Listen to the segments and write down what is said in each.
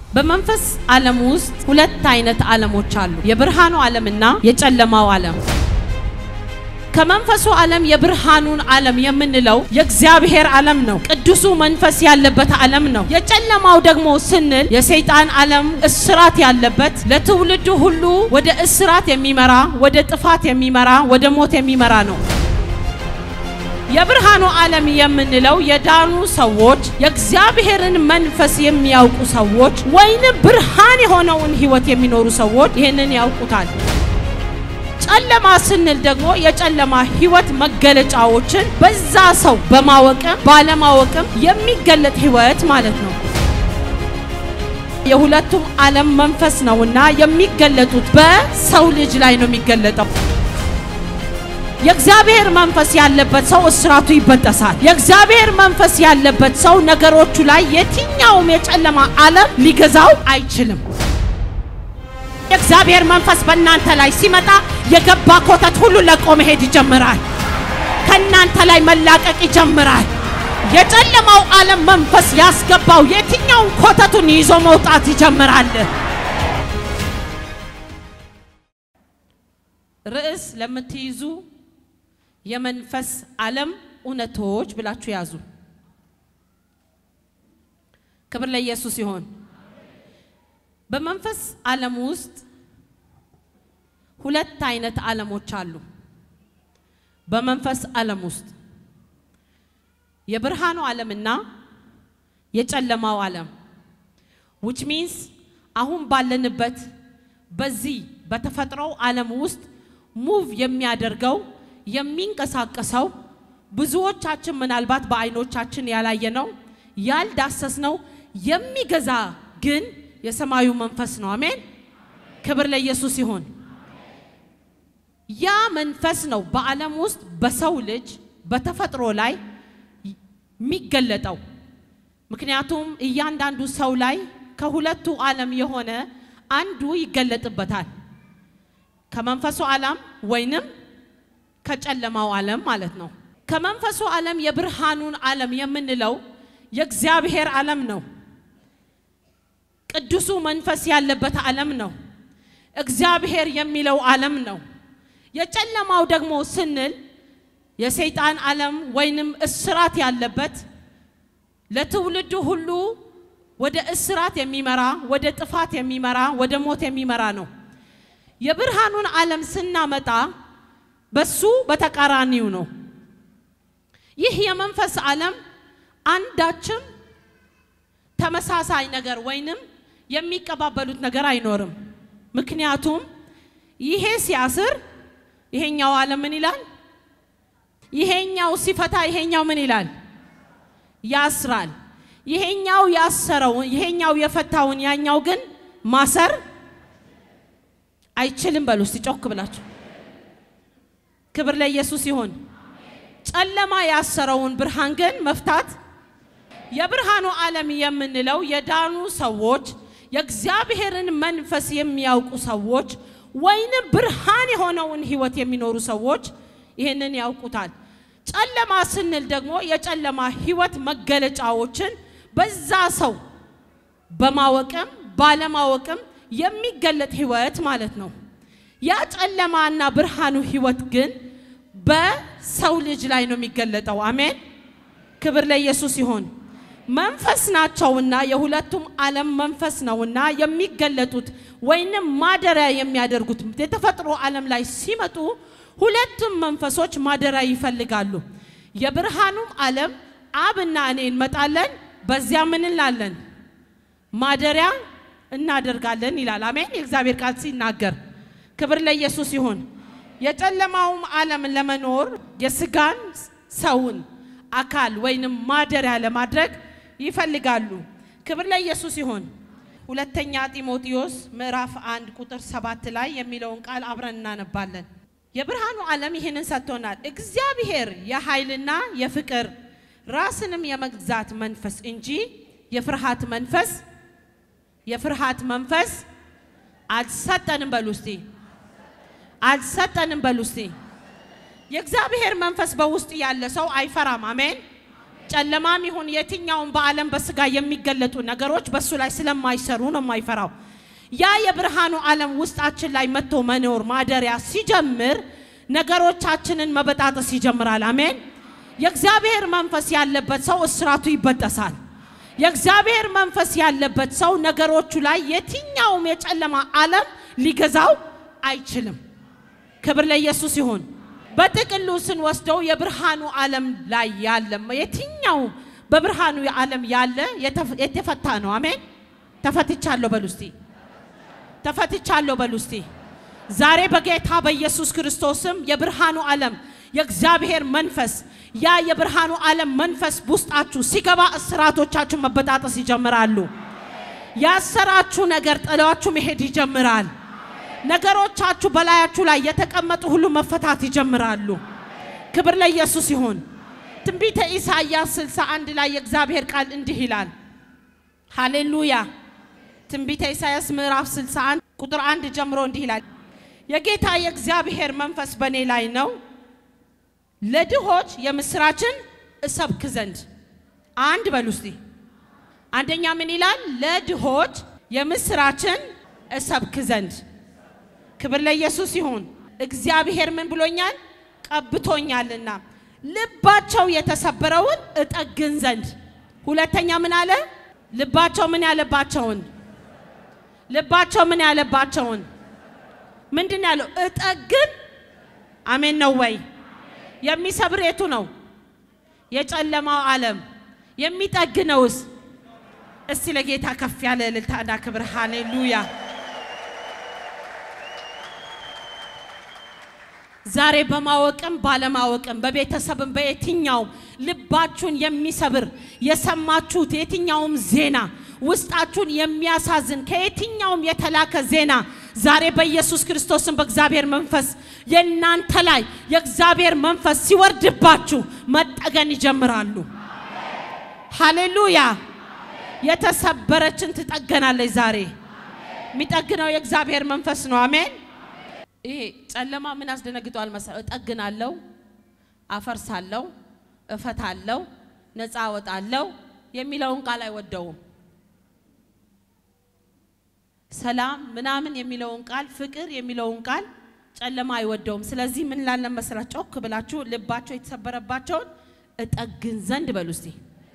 በመንፈስ ዓለም ውስጥ ሁለት አይነት ዓለሞች አሉ፣ የብርሃኑ ዓለምና የጨለማው ዓለም። ከመንፈሱ ዓለም የብርሃኑን ዓለም የምንለው የእግዚአብሔር ዓለም ነው። ቅዱሱ መንፈስ ያለበት ዓለም ነው። የጨለማው ደግሞ ስንል የሰይጣን ዓለም እስራት ያለበት ለትውልዱ ሁሉ ወደ እስራት የሚመራ ወደ ጥፋት የሚመራ ወደ ሞት የሚመራ ነው። የብርሃኑ ዓለም የምንለው የዳኑ ሰዎች የእግዚአብሔርን መንፈስ የሚያውቁ ሰዎች ወይንም ብርሃን የሆነውን ሕይወት የሚኖሩ ሰዎች ይህንን ያውቁታል። ጨለማ ስንል ደግሞ የጨለማ ሕይወት መገለጫዎችን በዛ ሰው በማወቅም ባለማወቅም የሚገለጥ ሕይወት ማለት ነው። የሁለቱም ዓለም መንፈስ ነውና የሚገለጡት በሰው ልጅ ላይ ነው የሚገለጠው። የእግዚአብሔር መንፈስ ያለበት ሰው እስራቱ ይበጠሳል። የእግዚአብሔር መንፈስ ያለበት ሰው ነገሮቹ ላይ የትኛውም የጨለማ ዓለም ሊገዛው አይችልም። የእግዚአብሔር መንፈስ በእናንተ ላይ ሲመጣ የገባ ኮተት ሁሉ ለቆ መሄድ ይጀምራል። ከእናንተ ላይ መላቀቅ ይጀምራል። የጨለማው ዓለም መንፈስ ያስገባው የትኛውን ኮተቱን ይዞ መውጣት ይጀምራል። ርዕስ ለምትይዙ የመንፈስ ዓለም እውነቶች ብላችሁ ያዙ። ክብር ለኢየሱስ ይሆን። በመንፈስ ዓለም ውስጥ ሁለት አይነት ዓለሞች አሉ። በመንፈስ ዓለም ውስጥ የብርሃኑ ዓለምና የጨለማው ዓለም which means አሁን ባለንበት በዚህ በተፈጥሮው ዓለም ውስጥ ሙቭ የሚያደርገው የሚንቀሳቀሰው ብዙዎቻችን ምናልባት በዓይኖቻችን ያላየነው ያልዳሰስነው የሚገዛ ግን የሰማዩ መንፈስ ነው። አሜን። ክብር ለኢየሱስ ይሁን። ያ መንፈስ ነው በዓለም ውስጥ በሰው ልጅ በተፈጥሮ ላይ የሚገለጠው። ምክንያቱም እያንዳንዱ ሰው ላይ ከሁለቱ ዓለም የሆነ አንዱ ይገለጥበታል። ከመንፈሱ ዓለም ወይንም ከጨለማው ዓለም ማለት ነው። ከመንፈሱ ዓለም የብርሃኑን ዓለም የምንለው የእግዚአብሔር ዓለም ነው። ቅዱሱ መንፈስ ያለበት ዓለም ነው። እግዚአብሔር የሚለው ዓለም ነው። የጨለማው ደግሞ ስንል የሰይጣን ዓለም ወይንም እስራት ያለበት ለትውልዱ ሁሉ ወደ እስራት የሚመራ ወደ ጥፋት የሚመራ ወደ ሞት የሚመራ ነው። የብርሃኑን ዓለም ስናመጣ በሱ በተቃራኒው ነው። ይህ የመንፈስ ዓለም አንዳችም ተመሳሳይ ነገር ወይንም የሚቀባበሉት ነገር አይኖርም። ምክንያቱም ይሄ ሲያስር ይሄኛው ዓለም ምን ይላል? ይሄኛው ሲፈታ ይሄኛው ምን ይላል? ያስራል። ይሄኛው ያሰረውን ይሄኛው የፈታውን ያኛው ግን ማሰር አይችልም። በሉ እስቲ ጮክ ብላችሁ። ክብር ለኢየሱስ ይሁን። ጨለማ ያሰረውን ብርሃን ግን መፍታት የብርሃኑ ዓለም የምንለው የዳኑ ሰዎች የእግዚአብሔርን መንፈስ የሚያውቁ ሰዎች ወይንም ብርሃን የሆነውን ሕይወት የሚኖሩ ሰዎች ይህንን ያውቁታል። ጨለማ ስንል ደግሞ የጨለማ ሕይወት መገለጫዎችን በዛ ሰው በማወቅም ባለማወቅም የሚገለጥ ሕይወት ማለት ነው። ያ ጨለማና ብርሃኑ ሕይወት ግን በሰው ልጅ ላይ ነው የሚገለጠው። አሜን። ክብር ለኢየሱስ ይሁን። መንፈስ ናቸውና የሁለቱም ዓለም መንፈስ ነውና የሚገለጡት ወይንም ማደሪያ የሚያደርጉት የተፈጥሮ ዓለም ላይ ሲመጡ ሁለቱም መንፈሶች ማደሪያ ይፈልጋሉ። የብርሃኑም ዓለም አብና እኔ እንመጣለን፣ በዚያ ምን እንላለን? ማደሪያ እናደርጋለን ይላል። አሜን። የእግዚአብሔር ቃል ሲናገር ክብር ለኢየሱስ ይሁን። የጨለማውም ዓለም ለመኖር የስጋን ሰውን አካል ወይንም ማደሪያ ለማድረግ ይፈልጋሉ። ክብር ለኢየሱስ ይሁን። ሁለተኛ ጢሞቴዎስ ምዕራፍ አንድ ቁጥር ሰባት ላይ የሚለውን ቃል አብረን እናነባለን። የብርሃኑ ዓለም ይህንን ሰጥቶናል። እግዚአብሔር የኃይልና የፍቅር ራስንም የመግዛት መንፈስ እንጂ የፍርሃት መንፈስ የፍርሃት መንፈስ አልሰጠንም። በሉ እስቲ አልሰጠንም። በሉ እስቲ የእግዚአብሔር መንፈስ በውስጥ ያለ ሰው አይፈራም። አሜን። ጨለማም ይሁን የትኛውም በዓለም በስጋ የሚገለጡ ነገሮች በእሱ ላይ ስለማይሰሩ ነው የማይፈራው። ያ የብርሃኑ ዓለም ውስጣችን ላይ መጥቶ መኖር ማደሪያ ሲጀምር ነገሮቻችንን መበጣጠስ ይጀምራል። አሜን። የእግዚአብሔር መንፈስ ያለበት ሰው እስራቱ ይበጠሳል። የእግዚአብሔር መንፈስ ያለበት ሰው ነገሮቹ ላይ የትኛውም የጨለማ ዓለም ሊገዛው አይችልም። ክብር ለኢየሱስ ይሁን። በጥቅሉ ስንወስደው የብርሃኑ ዓለም ላይ ያለ የትኛውም በብርሃኑ ዓለም ያለ የተፈታ ነው። አሜን። ተፈትቻለሁ በሉ እስቲ፣ ተፈትቻለሁ በሉ እስቲ። ዛሬ በጌታ በኢየሱስ ክርስቶስም የብርሃኑ ዓለም የእግዚአብሔር መንፈስ ያ የብርሃኑ ዓለም መንፈስ ውስጣችሁ ሲገባ እስራቶቻችሁ መበጣጠስ ይጀምራሉ። ያሰራችሁ ነገር ጥሏችሁ መሄድ ይጀምራል። ነገሮቻችሁ በላያችሁ ላይ የተቀመጡ ሁሉ መፈታት ይጀምራሉ። ክብር ለኢየሱስ ይሁን። ትንቢተ ኢሳይያስ 61 ላይ የእግዚአብሔር ቃል እንዲህ ይላል። ሃሌሉያ። ትንቢተ ኢሳይያስ ምዕራፍ 61 ቁጥር አንድ ጀምሮ እንዲህ ይላል። የጌታ የእግዚአብሔር መንፈስ በእኔ ላይ ነው ለድሆች የምስራችን እሰብክ ዘንድ። አንድ በሉ እስቲ። አንደኛ ምን ይላል? ለድሆች የምስራችን እሰብክ ዘንድ። ክብር ለኢየሱስ ይሁን። እግዚአብሔር ምን ብሎኛል? ቀብቶኛልና ልባቸው የተሰበረውን እጠግን ዘንድ። ሁለተኛ ምን አለ? ልባቸው ምን ያለባቸውን ልባቸው ምን ያለባቸውን ምንድን ያለው? እጠግን። አሜን ነው ወይ? የሚሰብር የቱ ነው? የጨለማው ዓለም። የሚጠግነውስ? እስቲ ለጌታ ከፍ ያለ እልልታና ክብር ሃሌሉያ። ዛሬ በማወቅም ባለማወቅም በቤተሰብም በየትኛውም ልባችሁን የሚሰብር የሰማችሁት የትኛውም ዜና ውስጣችሁን የሚያሳዝን ከየትኛውም የተላከ ዜና ዛሬ በኢየሱስ ክርስቶስም በእግዚአብሔር መንፈስ የእናንተ ላይ የእግዚአብሔር መንፈስ ሲወርድባችሁ መጠገን ይጀምራሉ። ሃሌሉያ። የተሰበረችን ትጠገናለች። ዛሬ የሚጠግነው የእግዚአብሔር መንፈስ ነው። አሜን። ይሄ ጨለማ ምን አስደነግጧል መሰለህ? እጠግናለሁ፣ አፈርሳለሁ፣ እፈታለሁ፣ ነፃ አወጣለሁ የሚለውን ቃል አይወደውም። ሰላም ምናምን የሚለውን ቃል ፍቅር የሚለውን ቃል ጨለማ አይወደውም። ስለዚህ ምን ላለን መሰላችሁ? ጮክ ብላችሁ ልባቸው የተሰበረባቸውን እጠግን ዘንድ በሉ እስቲ።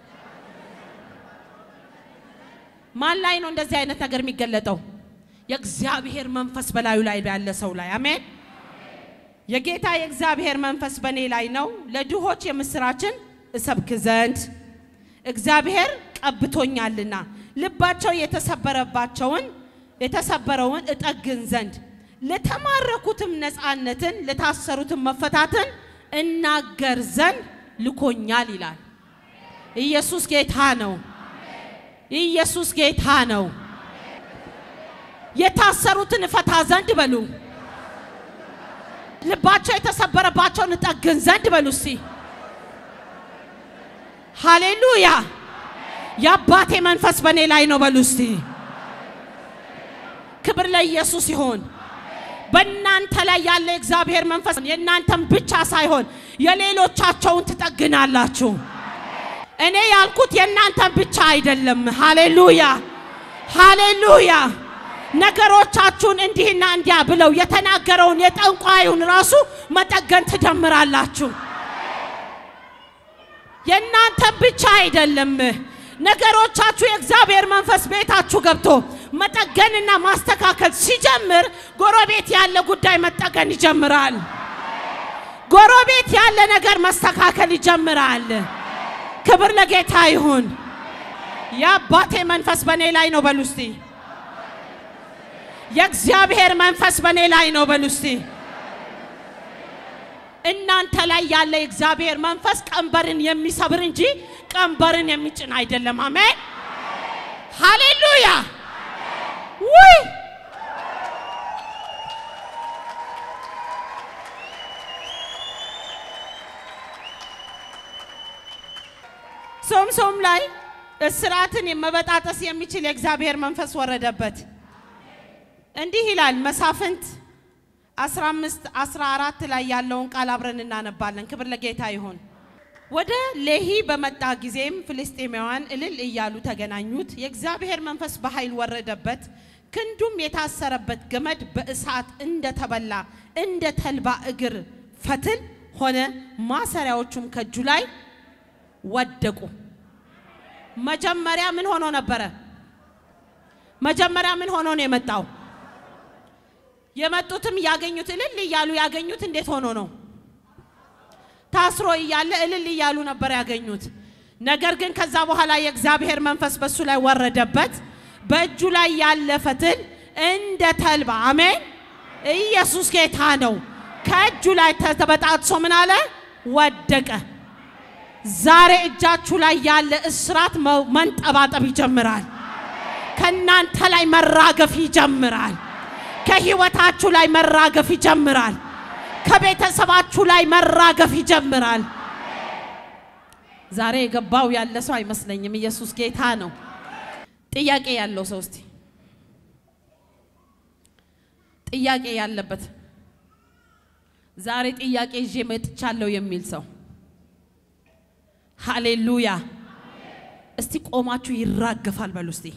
ማን ላይ ነው እንደዚህ አይነት ነገር የሚገለጠው? የእግዚአብሔር መንፈስ በላዩ ላይ ያለ ሰው ላይ አሜን። የጌታ የእግዚአብሔር መንፈስ በእኔ ላይ ነው፣ ለድሆች የምስራችን እሰብክ ዘንድ እግዚአብሔር ቀብቶኛልና ልባቸው የተሰበረባቸውን የተሰበረውን እጠግን ዘንድ ለተማረኩትም ነፃነትን ለታሰሩትም መፈታትን እናገር ዘንድ ልኮኛል ይላል። ኢየሱስ ጌታ ነው። ኢየሱስ ጌታ ነው። የታሰሩትን እፈታ ዘንድ በሉ። ልባቸው የተሰበረባቸውን እጠግን ዘንድ በሉ። እስቲ ሃሌሉያ። የአባቴ መንፈስ በእኔ ላይ ነው በሉ። እስቲ ክብር ለኢየሱስ ይሆን። በእናንተ ላይ ያለ የእግዚአብሔር መንፈስ የእናንተን ብቻ ሳይሆን የሌሎቻቸውን ትጠግናላችሁ። እኔ ያልኩት የእናንተን ብቻ አይደለም። ሃሌሉያ ሃሌሉያ። ነገሮቻችሁን እንዲህና እንዲያ ብለው የተናገረውን የጠንቋዩን ራሱ መጠገን ትጀምራላችሁ። የእናንተን ብቻ አይደለም። ነገሮቻችሁ የእግዚአብሔር መንፈስ ቤታችሁ ገብቶ መጠገንና ማስተካከል ሲጀምር ጎረቤት ያለ ጉዳይ መጠገን ይጀምራል። ጎረቤት ያለ ነገር መስተካከል ይጀምራል። ክብር ለጌታ ይሁን። የአባቴ መንፈስ በእኔ ላይ ነው በሉ እስቲ። የእግዚአብሔር መንፈስ በእኔ ላይ ነው በሉ እስቲ። እናንተ ላይ ያለ የእግዚአብሔር መንፈስ ቀንበርን የሚሰብር እንጂ ቀንበርን የሚጭን አይደለም። አሜን ሃሌሉያ። ውይ ሶምሶም ላይ እስራትን መበጣጠስ የሚችል የእግዚአብሔር መንፈስ ወረደበት። እንዲህ ይላል መሳፍንት 15 14 ላይ ያለውን ቃል አብረን እናነባለን። ክብር ለጌታ ይሁን። ወደ ሌሂ በመጣ ጊዜም ፍልስጤማውያን እልል እያሉ ተገናኙት። የእግዚአብሔር መንፈስ በኃይል ወረደበት፣ ክንዱም የታሰረበት ገመድ በእሳት እንደተበላ እንደ ተልባ እግር ፈትል ሆነ። ማሰሪያዎቹም ከእጁ ላይ ወደቁ። መጀመሪያ ምን ሆኖ ነበረ? መጀመሪያ ምን ሆኖ ነው የመጣው? የመጡትም ያገኙት እልል እያሉ ያገኙት እንዴት ሆኖ ነው? ታስሮ እያለ እልል እያሉ ነበር ያገኙት። ነገር ግን ከዛ በኋላ የእግዚአብሔር መንፈስ በሱ ላይ ወረደበት። በእጁ ላይ ያለ ፈትል እንደ ተልባ አሜን። ኢየሱስ ጌታ ነው። ከእጁ ላይ ተበጣጥሶ ምን አለ? ወደቀ። ዛሬ እጃችሁ ላይ ያለ እስራት መንጠባጠብ ይጀምራል። ከእናንተ ላይ መራገፍ ይጀምራል። ከህይወታችሁ ላይ መራገፍ ይጀምራል። ከቤተሰባችሁ ላይ መራገፍ ይጀምራል። ዛሬ የገባው ያለ ሰው አይመስለኝም። ኢየሱስ ጌታ ነው። ጥያቄ ያለው ሰው እስቲ ጥያቄ ያለበት ዛሬ ጥያቄ ይዤ መጥቻለሁ የሚል ሰው ሃሌሉያ። እስቲ ቆማችሁ ይራገፋል በሉ እስቲ።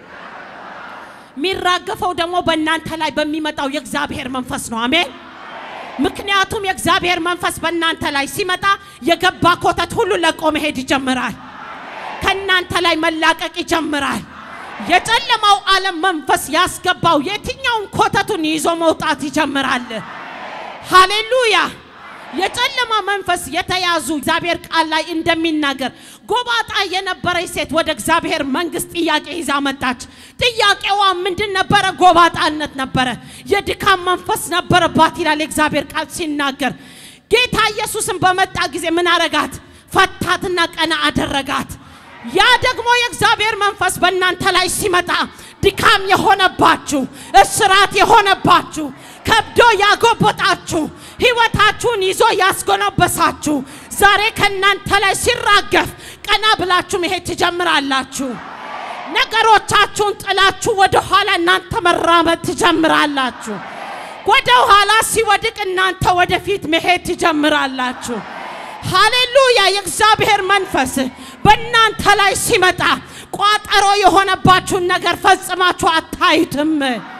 የሚራገፈው ደግሞ በእናንተ ላይ በሚመጣው የእግዚአብሔር መንፈስ ነው። አሜን። ምክንያቱም የእግዚአብሔር መንፈስ በእናንተ ላይ ሲመጣ የገባ ኮተት ሁሉ ለቆ መሄድ ይጀምራል። ከእናንተ ላይ መላቀቅ ይጀምራል። የጨለማው ዓለም መንፈስ ያስገባው የትኛውን ኮተቱን ይዞ መውጣት ይጀምራል። ሃሌሉያ። የጨለማ መንፈስ የተያዙ እግዚአብሔር ቃል ላይ እንደሚናገር ጎባጣ የነበረች ሴት ወደ እግዚአብሔር መንግስት ጥያቄ ይዛ መጣች። ጥያቄዋ ምንድን ነበረ? ጎባጣነት ነበረ። የድካም መንፈስ ነበረባት ይላል የእግዚአብሔር ቃል ሲናገር። ጌታ ኢየሱስን በመጣ ጊዜ ምን አረጋት? ፈታትና ቀና አደረጋት። ያ ደግሞ የእግዚአብሔር መንፈስ በእናንተ ላይ ሲመጣ ድካም የሆነባችሁ፣ እስራት የሆነባችሁ፣ ከብዶ ያጎበጣችሁ፣ ህይወታችሁን ይዞ ያስጎነበሳችሁ ዛሬ ከእናንተ ላይ ሲራገፍ ቀና ብላችሁ መሄድ ትጀምራላችሁ። ነገሮቻችሁን ጥላችሁ ወደ ኋላ እናንተ መራመድ ትጀምራላችሁ። ወደ ኋላ ሲወድቅ እናንተ ወደፊት መሄድ ትጀምራላችሁ። ሃሌሉያ! የእግዚአብሔር መንፈስ በእናንተ ላይ ሲመጣ ቋጠሮ የሆነባችሁን ነገር ፈጽማችሁ አታዩትም።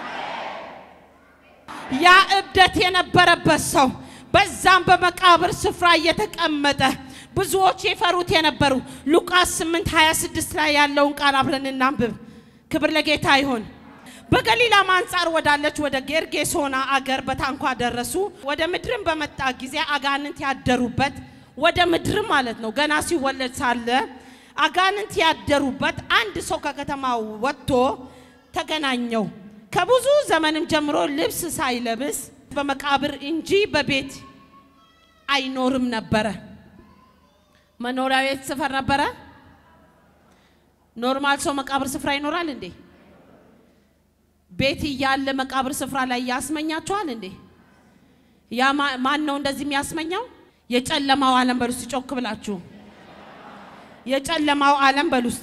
ያ እብደት የነበረበት ሰው በዛም በመቃብር ስፍራ እየተቀመጠ ብዙዎች የፈሩት የነበሩ ሉቃስ 8 26 ላይ ያለውን ቃል አብረን እናንብብ። ክብር ለጌታ ይሁን። በገሊላም አንጻር ወዳለች ወደ ጌርጌሶና አገር በታንኳ ደረሱ። ወደ ምድርም በመጣ ጊዜ አጋንንት ያደሩበት ወደ ምድር ማለት ነው። ገና ሲወለድ ሳለ አጋንንት ያደሩበት አንድ ሰው ከከተማው ወጥቶ ተገናኘው። ከብዙ ዘመንም ጀምሮ ልብስ ሳይለብስ በመቃብር እንጂ በቤት አይኖርም ነበረ። መኖሪያ ቤት ስፍር ነበረ። ኖርማል ሰው መቃብር ስፍራ ይኖራል እንዴ? ቤት እያለ መቃብር ስፍራ ላይ ያስመኛቸዋል እንዴ? ያ ማን ነው እንደዚህ የሚያስመኛው? የጨለማው ዓለም በሉ እስቲ ጮክ ብላችሁ የጨለማው ዓለም በሉ እስቲ።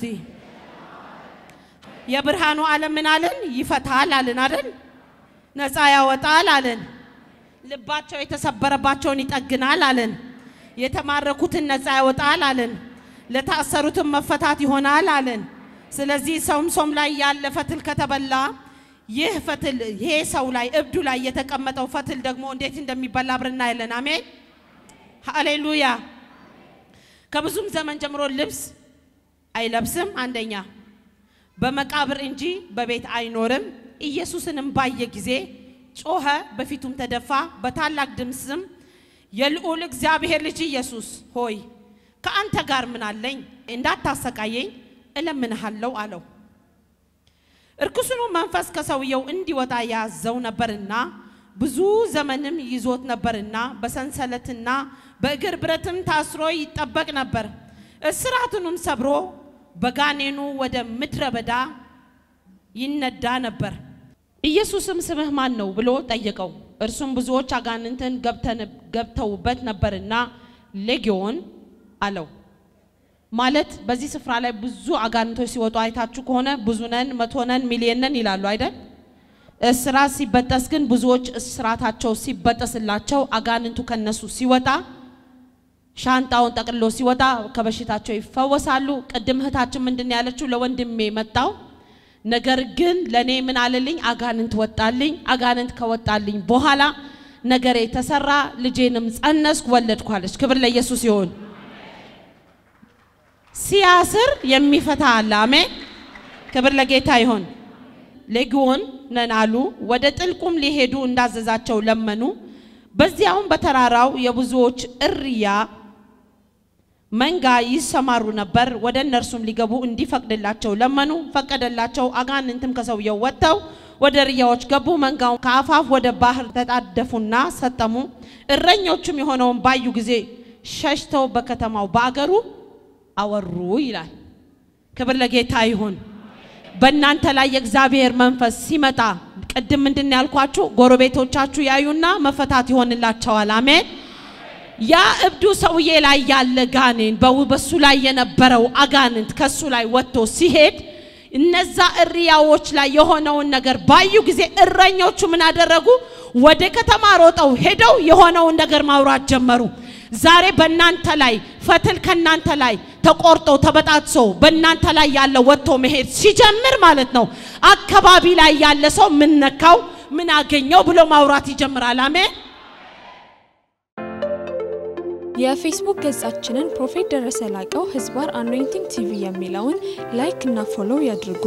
የብርሃኑ ዓለም ምን አለን? ይፈታል አለን አይደል? ነፃ ያወጣል አለን። ልባቸው የተሰበረባቸውን ይጠግናል አለን። የተማረኩትን ነፃ ያወጣል አለን። ለታሰሩትን መፈታት ይሆናል አለን። ስለዚህ ሶምሶም ላይ ያለ ፈትል ከተበላ ይህ ፈትል ይሄ ሰው ላይ እብዱ ላይ የተቀመጠው ፈትል ደግሞ እንዴት እንደሚበላ አብረን እናያለን። አሜን ሃሌሉያ። ከብዙም ዘመን ጀምሮ ልብስ አይለብስም። አንደኛ በመቃብር እንጂ በቤት አይኖርም። ኢየሱስንም ባየ ጊዜ ጮኸ፣ በፊቱም ተደፋ፣ በታላቅ ድምፅም የልዑል እግዚአብሔር ልጅ ኢየሱስ ሆይ ከአንተ ጋር ምን አለኝ? እንዳታሰቃየኝ እለምንሃለሁ አለው። እርኩስኑ መንፈስ ከሰውየው እንዲወጣ ያዘው ነበርና ብዙ ዘመንም ይዞት ነበርና በሰንሰለትና በእግር ብረትም ታስሮ ይጠበቅ ነበር። እስራቱንም ሰብሮ በጋኔኑ ወደ ምድረ በዳ ይነዳ ነበር። ኢየሱስም ስምህ ማን ነው ብሎ ጠየቀው። እርሱም ብዙዎች አጋንንትን ገብተውበት ነበርና ሌጊዮን አለው። ማለት በዚህ ስፍራ ላይ ብዙ አጋንንቶች ሲወጡ አይታችሁ ከሆነ ብዙ ነን፣ መቶ ነን፣ ሚሊየን ነን ይላሉ አይደል? እስራት ሲበጠስ ግን ብዙዎች እስራታቸው ሲበጠስላቸው አጋንንቱ ከነሱ ሲወጣ ሻንጣውን ጠቅልሎ ሲወጣ ከበሽታቸው ይፈወሳሉ። ቅድም እህታችን ምንድን ነው ያለችው? ለወንድሜ መጣው ነገር ግን ለእኔ ምን አለልኝ? አጋንንት ወጣልኝ። አጋንንት ከወጣልኝ በኋላ ነገሬ ተሰራ፣ ልጄንም ጸነስኩ፣ ወለድኩ አለች። ክብር ለኢየሱስ ይሁን። ሲያስር የሚፈታ አለ። አሜን። ክብር ለጌታ ይሁን። ሌጊዮን ነን አሉ። ወደ ጥልቁም ሊሄዱ እንዳዘዛቸው ለመኑ። በዚያውም በተራራው የብዙዎች እርያ መንጋ ይሰማሩ ነበር። ወደ እነርሱም ሊገቡ እንዲፈቅድላቸው ለመኑ፣ ፈቀደላቸው። አጋንንትም ከሰውየው ወጥተው ወደ እርያዎች ገቡ። መንጋው ከአፋፍ ወደ ባህር ተጣደፉና ሰጠሙ። እረኞቹም የሆነውን ባዩ ጊዜ ሸሽተው በከተማው በአገሩ አወሩ ይላል። ክብር ለጌታ ይሁን። በእናንተ ላይ የእግዚአብሔር መንፈስ ሲመጣ ቅድም ምንድን ያልኳችሁ ጎረቤቶቻችሁ ያዩና መፈታት ይሆንላቸዋል። አሜን። ያ እብዱ ሰውዬ ላይ ያለ ጋኔን በሱ ላይ የነበረው አጋንንት ከሱ ላይ ወጥቶ ሲሄድ እነዛ እሪያዎች ላይ የሆነውን ነገር ባዩ ጊዜ እረኞቹ ምን አደረጉ? ወደ ከተማ ሮጠው ሄደው የሆነውን ነገር ማውራት ጀመሩ። ዛሬ በእናንተ ላይ ፈትል ከእናንተ ላይ ተቆርጦ ተበጣጥሶ በእናንተ ላይ ያለ ወጥቶ መሄድ ሲጀምር ማለት ነው አካባቢ ላይ ያለ ሰው ምን ነካው፣ ምን አገኘው ብሎ ማውራት ይጀምራል። አሜን። የፌስቡክ ገጻችንን ፕሮፌት ደረሰ ላቀው ህዝባር አኖይንቲንግ ቲቪ የሚለውን ላይክ እና ፎሎው ያድርጉ።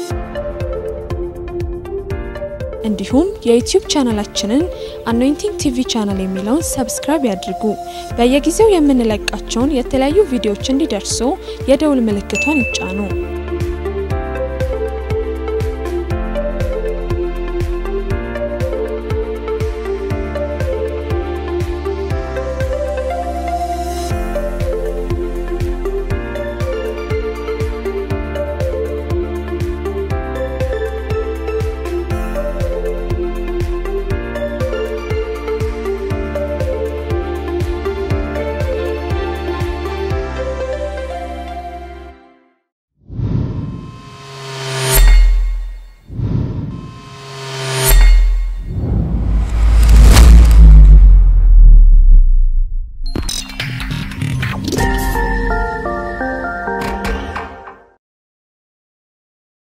እንዲሁም የዩቲዩብ ቻናላችንን አኖይንቲንግ ቲቪ ቻናል የሚለውን ሰብስክራይብ ያድርጉ። በየጊዜው የምንለቃቸውን የተለያዩ ቪዲዮዎች እንዲደርሱ የደውል ምልክቷን ይጫኑ።